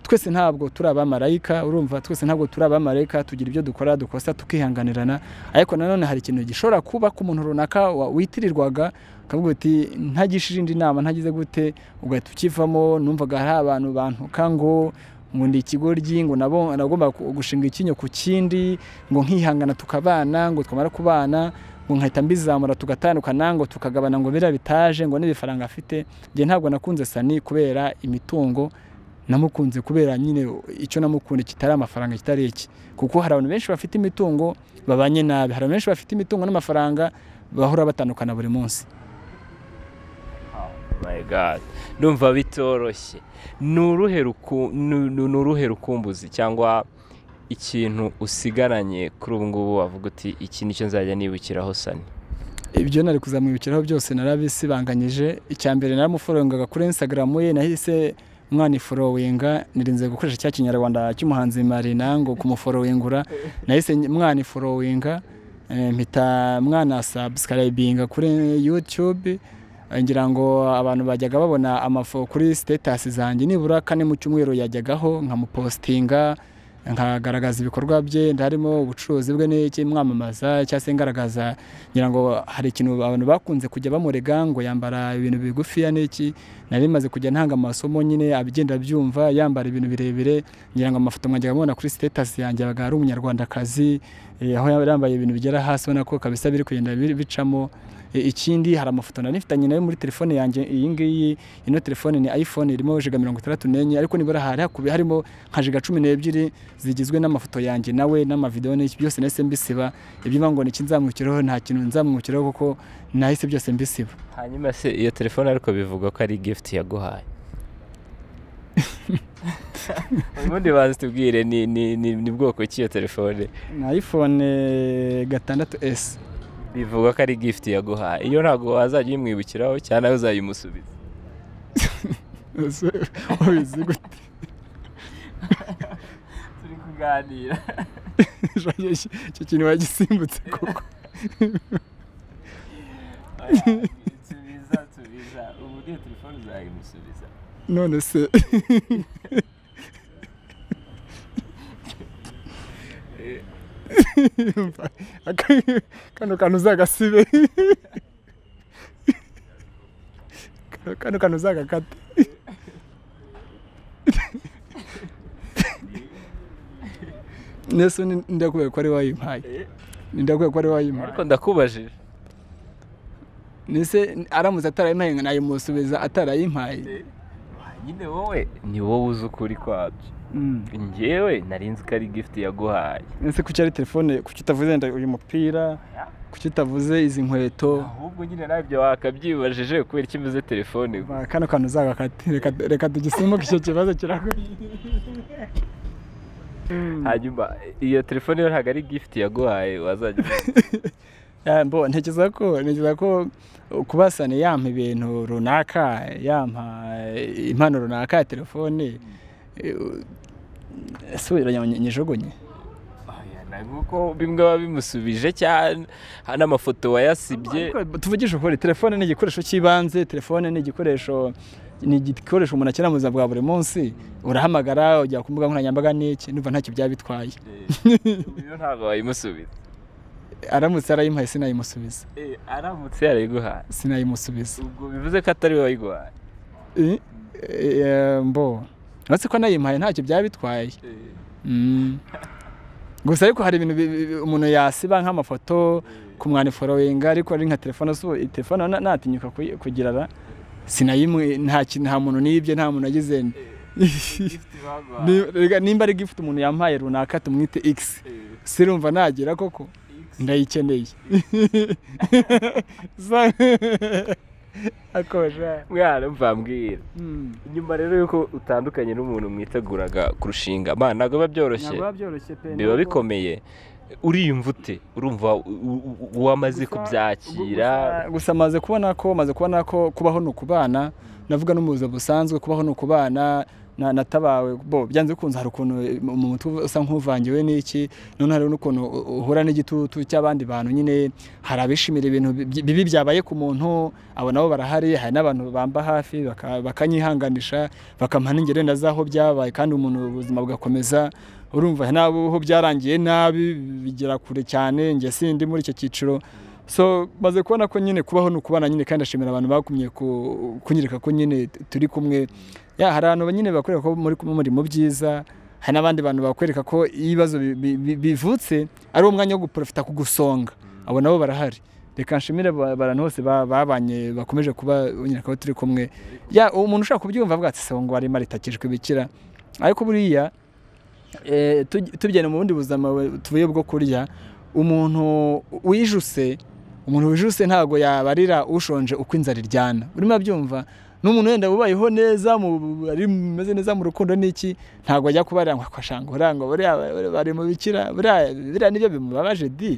B: twese ntabwo turi abamarayika urumva twese ntabwo turi abamarayika tugira ibyo dukora dukosa tukihanganirana ariko nanone hari ikintu gishobora kuba ku muntu runaka wa- witirirwaga ukavuga uti ntagishije indi nama ntagize gute ugahita ukivamo numvaga hari abantu bantuka ngo ngo ndi ikigoryi ngo nabo nagomba ku- gushinga icyinyo ku kindi ngo nkihangana tukabana ngo twamara kubana ngo nkahita mbizamura tugatandukana ngo tukagabana ngo biriya bitaje ngo n'ibifaranga afite njye ntabwo nakunze sani kubera imitungo namukunze kubera nyine icyo namukunda kitari amafaranga kitari iki kuko hari abantu benshi bafite imitungo babanye nabi hari abantu benshi bafite imitungo n'amafaranga bahora batandukana buri munsi
A: my god ndumva bitoroshye ni uruhe ruku- ni- ni- ni uruhe rukumbuzi cyangwa ikintu usigaranye kuri ubu ngubu wavuga uti iki nicyo nzajya nibukiraho sani
B: ibyo nari kuzamwibukiraho byose narabisibanganyije icya mbere naramuforoyingaga kuri instagram ye nahise mwaniforoyinga nirinze gukoresha cya kinyarwanda cy'umuhanzi marina ngo kumuforoyingura nahise mwaniforoyinga eh, mpita mwana subscribinga kuri youtube eh, ngira ngo abantu bajyaga babona amafo kuri sitatasi zanjye nibura kane mu cyumweru yajyagaho nkamupostinga nkagaragaza ibikorwa bye harimo ubucuruzi bwe n'iki mwamamaza cyangwa se ngaragaza ngira ngo hari ikintu abantu bakunze kujya bamurega ngo yambara ibintu bigufiya n'iki nari maze kujya ntanga amasomo nyine abigenda byumva yambara ibintu birebire ngira ngo amafoto mwajyaga mubona kuri sitatasi yanjye abaga ari umunyarwandakazi eh, aho yaba yambaye ibintu bigera hasi ubona ko kabisa biri kugenda bi- bicamo Eh, ikindi hari amafoto nari nifitanye nayo muri telefone yanjye iyi ngiyi ino telefone ni iphone irimo jiga mirongo itandatu n'enye ariko nibura hari hakubi harimo nka jiga cumi n'ebyiri zigizwe n'amafoto yanjye nawe n'amavidewo n'iki byose nahise mbisiba ibyo bivuga ngo ni iki nzamwukiraho nta kintu nzamwukiraho kuko nahise byose mbisiba
A: hanyuma se iyo telefone ariko bivugwa ko ari gift yaguhaye ubundi banza tubwire ni ni ni ni bwoko ki iyo telefone
B: ni iphone gatandatu esi
A: bivugwa ko ari gift yaguhaye iyo ntabwo wazajya uyimwibukiraho cyane nawe uzayimusubiza
B: ubizi gute
A: turi kuganira
B: icyo kintu wagisimbutse kuko
A: tubiza tubiza ubu niyo telefone uzayimusubiza
B: none se Umva, aka- kano kantu uzagasibe Kano- kano kantu uzagakate nese ni- ndakubwiye ko ari wayimpaye ndakubwiye ko ari wayimpaye
A: ariko ndakubajije
B: nese aramutse atarayimpaye ngo nayimusubiza atarayimpaye
A: nyine wowe ni wowe uzi ukuri kwabyo
B: Mm.
A: njyewe narinzi ko ari gift yaguhaye
B: ese kuki ari telefone kuki utavuze wenda uyu mupira kuki utavuze izi nkweto
A: ahubwo nyine nabyo wakabyibajije kubera icyo imeze telefone gusa.
B: Ba, kano kantu uzagakate reka, reka tugisimbuke icyo kibazo kiragoye
A: hanyuma iyo telefone yo ntabwo ari gift yaguhaye wazajya
B: Ya, mbo ntekereza ko ntekereza ko kubasana yampa ibintu runaka yampa eh, impano runaka ya telefone eh, u- ese wiranya nyijogonye
A: Oya, na nk'uko bimwe biba bimusubije cyane ha- n'amafoto wayasibye
B: Ariko tuvugishe ukuri telefone ni igikoresho cy'ibanze telefone ni igikoresho ni igikoresho umuntu akenera mu buzima bwa buri munsi urahamagara ujya ku mbuga nkoranyambaga n'iki numva ntacyo byaba bitwaye
A: iyo ntabwo wayimusubiza
B: aramutse arayimpaye sinayimusubiza
A: Eh, aramutse yarayiguhaye
B: sinayimusubiza
A: ubwo bivuze ko atari we wayiguhaye
B: Eh, eh, mbo uretse ko nayimpaye ntacyo byaba bitwaye Mm. gusa ariko hari ibintu bi- bi- umuntu yasiba nk'amafoto ku mwaniforoyinga ariko ari nka telefone asubu iyi telefone na- natinyuka kuyi- kugira ra sinayimwe nta kintu nta muntu nibye nta muntu agize Ni- rega, nimba ari gift umuntu yampaye runaka tumwite x sirumva nagira koko ndayikeneye Sa- akosha
A: mwana mbambwira nyuma rero yuko utandukanye n'umuntu mwiteguraga kurushinga man ntabwo biba byoroshye
B: ntabwo biba byoroshye pe
A: biba
B: ntabwo-
A: bikomeye uriyumva ute urumva u- u- uwamaze
B: Gusa-
A: kubyakira
B: gusa- gusa maze kubona ko maze kubona ko kubaho ni ukubana navuga no mu buzima busanzwe kubaho ni ukubana na- natabawe bo byanze bikunze hari ukuntu mu mutwe usa nk'uvangiwe n'iki none hari n'ukuntu u- uhura n'igitutu cy'abandi bantu nyine hari abishimira ibintu bi- bibi byabaye ku muntu abo nabo barahari hari n'abantu bamba hafi baka- bakanyihanganisha bakampa n'ingero wenda z'aho byabaye kandi umuntu ubuzima bugakomeza urumva n'aho byarangiye nabi bigera kure cyane njye sindi muri icyo cyiciro so maze kubona ko nyine kubaho ni ukubana nyine kandi ashimira abantu bagumye ku- kunyereka ko nyine turi kumwe ya hari abantu nyine bakwereka ko muri kumwe muri mu byiza hari n'abandi bantu bakwereka ko iyo ibibazo bi- bi- bi- bivutse ari umwanya wo guprofita kugusonga abo nabo barahari reka nshimire ba- abantu bose ba- babanye bakomeje kuba nyereka ko turi kumwe ya umuntu ushaka kubyumva avuga ati songo arimo aritakijwe bikira ariko buriya eh, tuj- tugenda mu bundi buzima bu- tuvuye bwo kurya umuntu wijuse umuntu wijuse ntabwo yabarira ushonje uko inzara iryana urimo abyumva n'umuntu wenda ubayeho neza mu- ari mumeze neza mu rukundo n'iki ntabwo ajya kubarira ngo akashanga urangwa buriya bari mu bikira buriya biriya nibyo bimubabaje di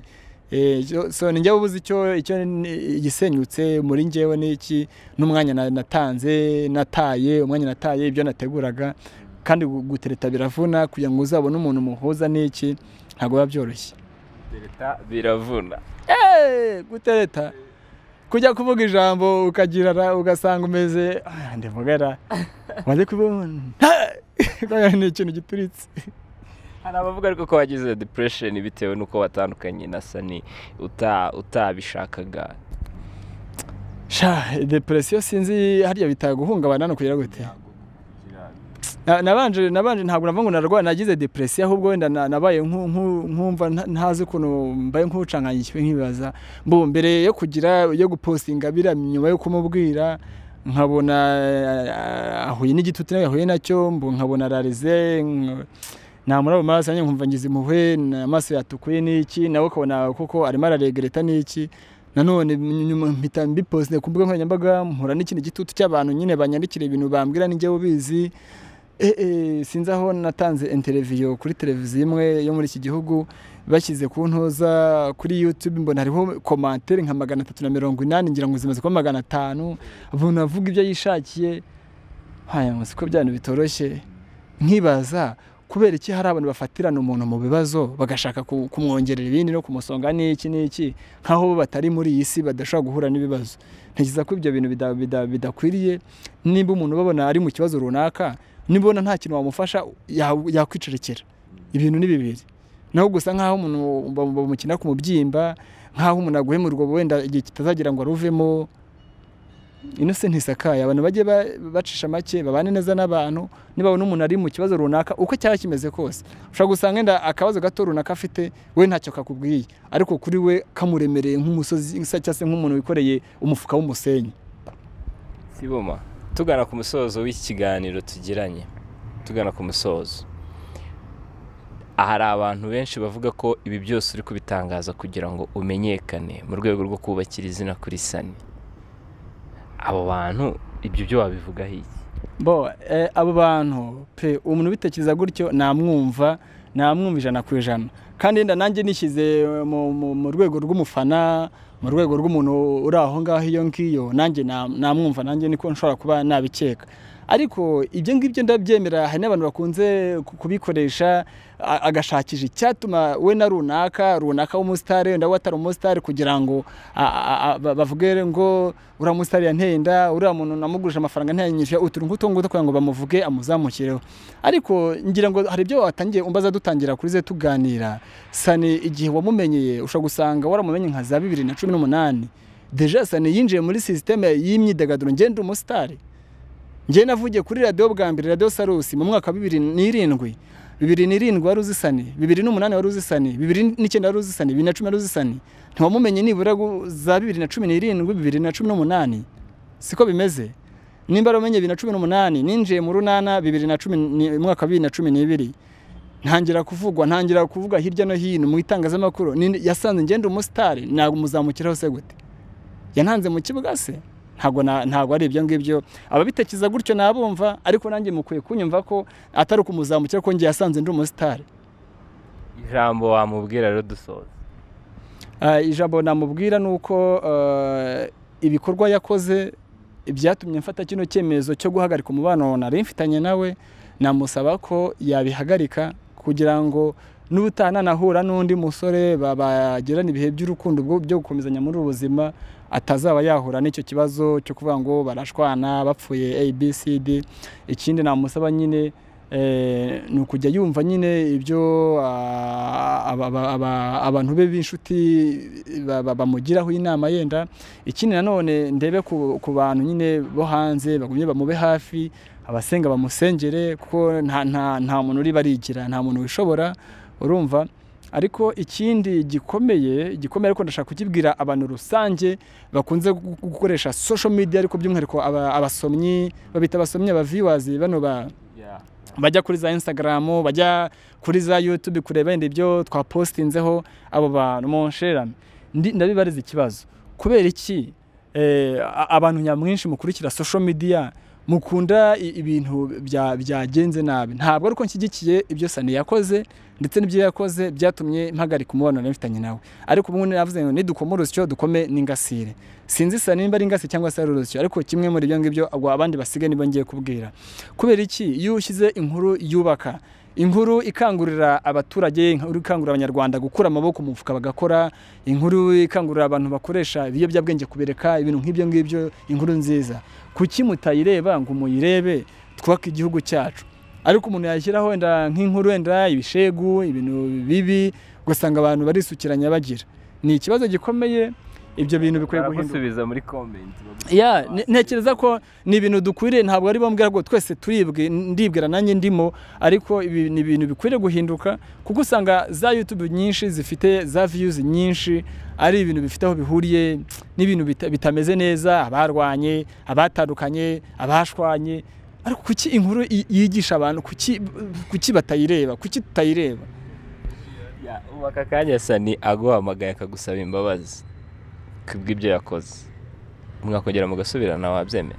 B: Eh, so- so ni njyewe ubuze icyo icyo ni- igisenyutse muri njyewe n'iki n'umwanya na- natanze nataye umwanya nataye ibyo nateguraga kandi gu- gutereta biravuna kugira ngo uzabone umuntu muhuza n'iki ntabwo biba byoroshye
A: Leta biravuna
B: Eh, gutereta kujya kuvuga ijambo ukagira ra- ugasanga umeze "Ah, ndivugara waje kubona ni ikintu gituritse
A: hari abavuga ariko ko wagize depression bitewe n'uko watandukanye na sani uta- utabishakaga
B: sha depresiyo sinzi hariya bitaye guhungabana no kugira gute Na- nabanje nabanje ntabwo navuga ngo narwara nagize depresiyo ahubwo wenda na- nabaye nku- nku- nkumva nta- ntazi ukuntu mbaye nk'ucanganyijwe nkibaza mbu mbere yo kugira yo gupostinga biriya nyuma yo kumubwira nkabona eh, ahuye n'igitutu nawe yahuye nacyo mbu nkabona ararize nk- namura mu maraso yanjye nkumva ngize impuhwe na- amaso yatukuye n'iki nawe ukabona kuko arimo araregreta n'iki nanone nyuma mpita mbiposite ku mbuga nkoranyambaga mpura n'ikindi gitutu cy'abantu nyine banyandikira ibintu bambwira ninjye ubizi Eh, eh, sinzi aho natanze interiviyo kuri televiziyo imwe yo muri iki gihugu bashyize ku ntoza kuri yutube mbona hariho komantere nka magana atatu na mirongo inani ngira ngo zimaze kuba magana atanu umuntu avuga ibyo yishakiye haya ngo siko bya bintu bitoroshye nkibaza kubera iki hari abantu bafatirana umuntu mu bibazo bagashaka ku- kumwongerera ibindi no kumusonga n'iki n'iki nk'aho bo batari muri iyi si badashobora guhura n'ibibazo ntekereza ko ibyo bintu bida- bida- bidakwiriye nimba umuntu ubabona ari mu kibazo runaka nibona nta kintu wamufasha ya- yakwicurekera ibintu ni bibiri naho gusa nk'aho umuntu bam- bamukina ku mubyimba nk'aho umuntu aguhemurwa wenda igihe kitazagira ngo aruvemo ino se ntisakaye abantu bajye ba- bacisha make babane neza n'abantu niba n'umuntu ari mu kibazo runaka uko cyaba kimeze kose ushobora gusanga wenda akabazo gato runaka afite we ntacyo kakubwiye ariko kuri we kamuremereye nk'umusozi cyangwa se nk'umuntu wikoreye umufuka w'umusenyi
A: Siboma tugana ku musozo w'iki kiganiro tugiranye tugana ku musozo hari abantu benshi bavuga ko ibi byose uri kubitangaza kugira ngo umenyekane mu rwego rwo kubakira izina kuri sani abo bantu ibyo byo wabivugaho iki
B: bo eh, abo bantu pe umuntu ubitekereza gutyo namwumva namwumva ijana ku ijana kandi wenda nanjye nishyize mu, mu, mu rwego rw'umufana mu rwego rw'umuntu uri aho ngaho iyo ngiyo nanjye na- namwumva nanjye niko nshobora kuba nabikeka ariko ibyo ngibyo ndabyemera hari n'abantu bakunze ku- kubikoresha a- agashakisha icyatuma we na runaka runaka w'umusitari wenda we atari umusitari kugira ngo a- a- a- ba- bavuge ngo uriya musitari yanteye inda uriya muntu namugurije amafaranga ntiyanyishyuye utuntu nk'utu ngutu kugira ngo bamuvuge amuzamukireho ariko ngira ngo hari ibyo watangiye umbaza dutangira kuri ze tuganira sani igihe wamumenyeye ushobora gusanga waramumenye nka za bibiri na cumi n'umunani deja sani yinjiye muri sisiteme y'imyidagaduro ngende umusitari njye navugiye kuri radiyo bwa mbere radiyo sarusi mu mwaka wa bibiri n'irindwi bibiri n'irindwi wari uzi sani bibiri n'umunani wari uzi sani bibiri n'icyenda wari uzi sani bibiri na cumi wari uzi sani ntiwamumenye nibura gu- za bibiri na cumi n'irindwi bibiri na cumi n'umunani siko bimeze nimba waramenye bibiri na cumi n'umunani ninjiye mu runana bibiri na cumi ni- umwaka wa bibiri na cumi n'ibiri ntangira kuvugwa ntangira kuvuga hirya no hino mu itangazamakuru ni- yasanze ngenda umusitari ntabwo muzamukiraho se gute yantanze mu kibuga se ntabwo na- ntabwo ari ibyo ngibyo ababitekiza gutyo nabumva ariko nanjye mukwiye kunyumva ko atari ukumuzamukira ko njye yasanze ndi umusitari
A: ijambo wamubwira rero dusoza
B: Ah, ijambo namubwira ni uko ah, ibikorwa yakoze byatumye mfata kino cyemezo cyo guhagarika umubano nari mfitanye nawe namusaba ko yabihagarika kugira ngo n'ubutananahura n'undi musore ba- bagirana ibihe by'urukundo bwo- byo gukomezanya muri ubu buzima atazaba yahura n'icyo kibazo cyo kuvuga ngo barashwana bapfuye abcd ikindi namusaba nyine eh, ni ukujya yumva nyine ibyo ah, aba- aba- aba- abantu be b'inshuti ba- ba- bamugiraho inama yenda ikindi nanone ndebe ku ku bantu nyine bo hanze bagumye bamube hafi abasenga bamusengere kuko nta- nta nta muntu uri barigira nta muntu wishobora urumva ariko ikindi gikomeye gikomeye ariko ndashaka kukibwira abantu rusange bakunze gu- gukoresha social media ariko by'umwihariko aba- abasomyi babita abasomyi aba viewers bano ba bajya kuri za instagram bajya kuri za youtube kureba yenda ibyo twapostinzeho abo bantu munsherame Ndi- ndabibariza ikibazo kubera iki eh, a- abantu nyamwinshi mukurikira social media mukunda i- ibintu bya- byagenze nabi ntabwo ariko nshyigikiye ibyo sani yakoze ndetse n'ibyo yakoze byatumye mpagarika umubano nari mfitanye nawe ariko ubu ngubu navuze ngo nidukoma urusyo dukome n'ingasire sinzi sani nimba ari ingasi cyangwa se ari urusyo ariko kimwe muri ibyo ngibyo agwa abandi basigaye nibyo ngiye kubwira kubera iki iyo ushyize inkuru yubaka inkuru ikangurira abaturage inkuru ikangurira abanyarwanda gukura amaboko mu mufuka bagakora inkuru ikangurira abantu bakoresha ibiyobyabwenge kubireka ibintu nk'ibyo ngibyo inkuru nziza kuki mutayireba ngo muyirebe twubake igihugu cyacu ariko umuntu yashyiraho wenda nk'inkuru wenda ibishegu ibintu bibi ugasanga abantu barisukiranya bagira ni ikibazo gikomeye ibyo bintu bikwiye guhinduka
A: baragusubiza muri comment bagusubiza
B: ya
A: hasi.
B: ne- ntekereza ko ni ibintu dukwiriye ntabwo ari bombwira ngo twese turibwe ndibwira nanjye ndimo ariko ibi ni ibintu bikwiriye guhinduka kuko usanga za YouTube nyinshi zifite za views nyinshi ari ibintu bifite aho bihuriye n'ibintu bita- bitameze neza abarwanye abatandukanye abashwanye ariko kuki inkuru yi- yigisha abantu kuki kuki batayireba kuki tutayireba
A: Ya, ubu aka kanya sani aguhamagaye akagusaba imbabazi kubw'ibyo yakoze mwakongera mugasubirana wabyemera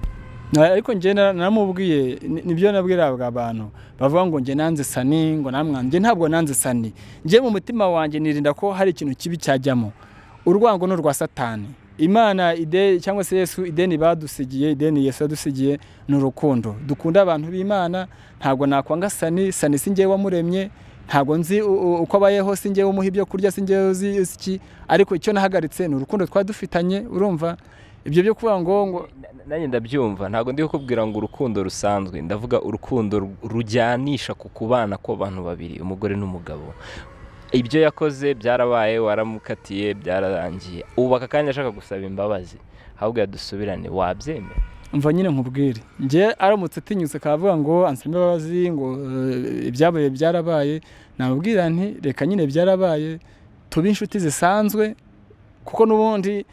B: Na- ariko njye na- naramubwiye ni- nibyo nabwiraga abantu bavuga ngo njye nanze sani ngo namwa njye ntabwo nanze sani njye mu mutima wanjye nirinda ko hari ikintu kibi cyajyamo urwango ni urwa satani imana ide cyangwa se yesu ideni badusigiye ideni yesu yadusigiye ni urukundo dukunda abantu b'imana ntabwo nakwanga sani sani si njyewe wamuremye ntabwo nzi u- u- uko abayeho si njyewe umuha ibyo kurya si njyewe uzi uzi iki ariko icyo nahagaritse ni urukundo twari dufitanye urumva ibyo byo kuvuga ngo ngo
A: Na- na- nanjye ndabyumva ntabwo ndi kukubwira ngo urukundo rusanzwe ndavuga urukundo ru- rujyanisha ku kubana kw'abantu babiri umugore n'umugabo ibyo yakoze byarabaye waramukatiye byararangiye ubu aka kanya ashaka gusaba imbabazi ahubwo yadusubirane wabyemera
B: mva nyine nkubwire njye aramutse atinyutse akavuga ngo ansaba imbabazi ngo eh, ibyabaye byarabaye namubwira nti reka nyine byarabaye tube inshuti zisanzwe kuko n'ubundi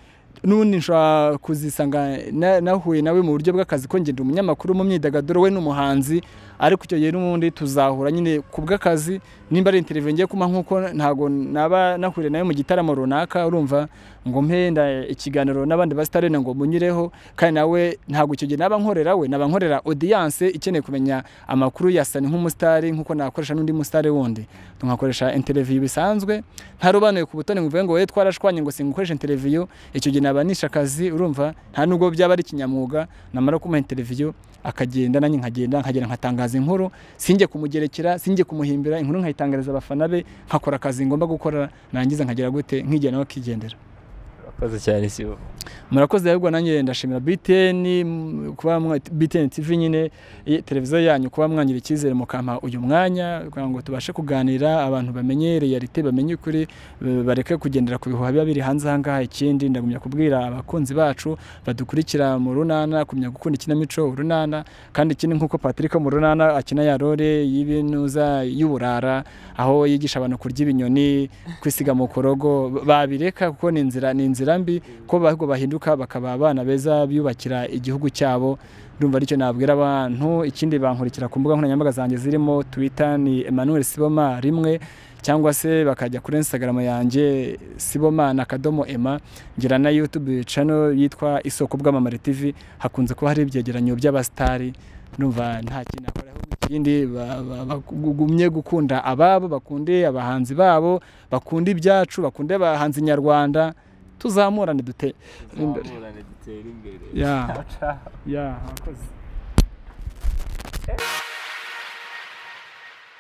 B: n'ubundi nshobora kuzisanga na- nahuye nawe mu buryo bw'akazi ko ngenda umunyamakuru mu myidagaduro we n'umuhanzi ariko icyo gihe n'ubundi tuzahura nyine ku bw'akazi nimba ari interviyo ngiye kuma nk'uko ntabwo naba nahuriye nawe mu gitaramo runaka urumva ngo mpenda ikiganiro n'abandi basitare ngo munyireho kandi nawe ntabwo icyo gihe naba nkorera we naba nkorera audience ikeneye kumenya amakuru ya sani nk'umusitari nk'uko nakoresha n'undi musitari wundi tugakoresha interviyo bisanzwe ntarobanuye ku butoni ngo uvuge ngo we twarashwanye ngo singukoresha interviyo icyo gihe nabanisha akazi urumva nta nubwo byaba ari kinyamwuga namara kumuha interviyo akagenda nanjye nkagenda nkagenda nkatangaza inkuru sinjye kumugerekera sinjye kumuhimbira inkuru nkayitangariza abafana be nkakora akazi ngomba gukora narangiza nkagira gute nkigira nawe akigendera
A: urakoze cyane si bo
B: murakoze ahubwo nanjye ndashimira BTN m- kuba mwa- BTN TV nyine i- televiziyo yanyu kuba mwangira icyizere mukampa uyu mwanya kugira ngo tubashe kuganira abantu bamenye realite bamenye ukuri b- bareke kugendera ku bihuha biba biri hanze ahangaha ikindi ndagumya kubwira abakunzi bacu badukurikira mu runana kumenya gukunda ikinamico urunana kandi ikindi nk'uko Patrick mu runana akina ya role y'ibinuza y'uburara aho yigisha abantu kurya ibinyoni kwisiga mu korogo babireka kuko ni inzira ni inzira imigambi ko ahubwo bahinduka bakaba abana beza biyubakira igihugu cyabo ndumva aricyo nabwira abantu ikindi bankurikira ku mbuga nkoranyambaga zanjye zirimo twita ni Emmanuel Siboma rimwe cyangwa se bakajya kuri Instagram yanjye sibomana akadomo ema ngira na YouTube channel yitwa isoko bw'amamare TV hakunze kuba hari ibyegeranyo by'abastari ndumva nta kintu nakora ahubwo ikindi bagumye gukunda ababo bakunde abahanzi babo bakunda ibyacu bakunde abahanzi nyarwanda tuzamurane dute imbere
A: dutere imbere
B: ya ya murakoze